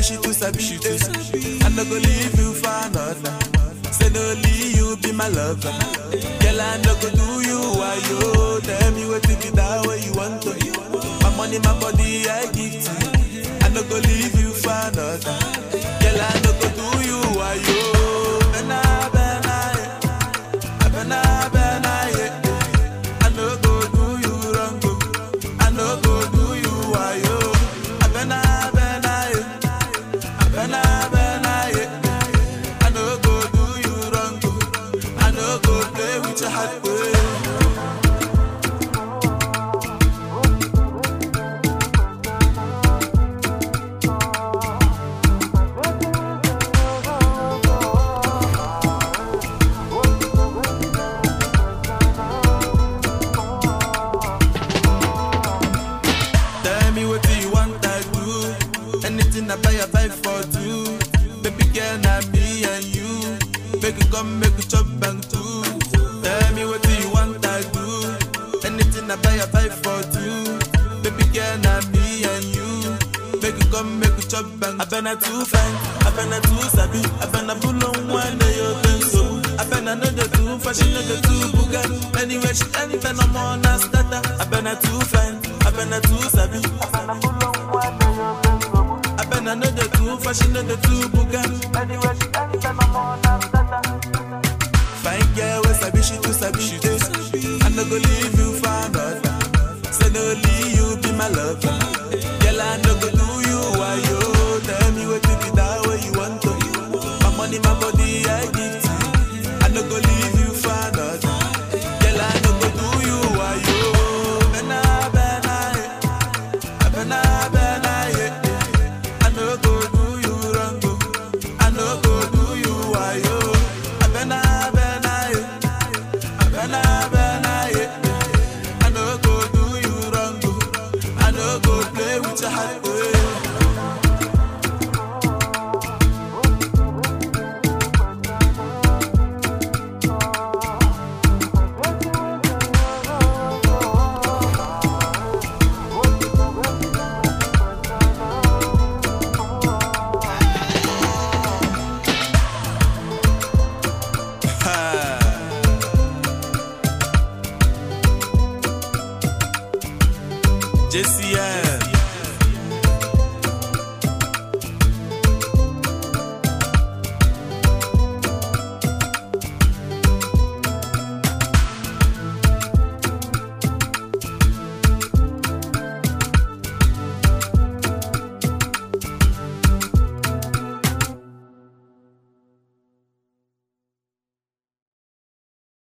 sabi, she too sabi, she too sabi. I no go leave you for another. Say no leave you be my lover. Girl, I no go do you why you tell me what to be that way you want to. My money, my body, I give to you. I no go leave you for another. Girl, I no go do you why you. Bena, bena, yeah. Bena, bena, yeah. I no go do you wrong. oh. I no go do you why you. Bena, bena, yeah. Bena, bena, yeah. I no go do you wrong. oh. I no go play with your heart. oh. Tell me what do you want I do Anything I buy I buy for two Baby girl not me and you Make you come make you chop bang too Tell me what do you want I do Anything I buy I buy for two Baby girl not me and you Make you come make you chop bang I been a too fine I been a too sabi I been a bull on one day you think so I been a know the too fashion know the too Bugatti Anyway she anything I'm on a starter I been a too fine I been a too sabi I been a know the too fashion know the too Bugatti Fine girl, we sabi she too sabi she too sabi. I no go leave you for another. Say no leave you be my lover. Girl, I no go do you why you tell me what to be that way you want to. My money, my body, I give to you. I no go leave you for another. Girl, I no go do you why you. Bena, bena, yeah. Bena, bena, yeah. I no go do you wrong. oh. I no go do you why you. Bena, bena, yeah. Bena, bena, yeah. I no go do you wrong. oh. I no go play with your heart. oh. JCM.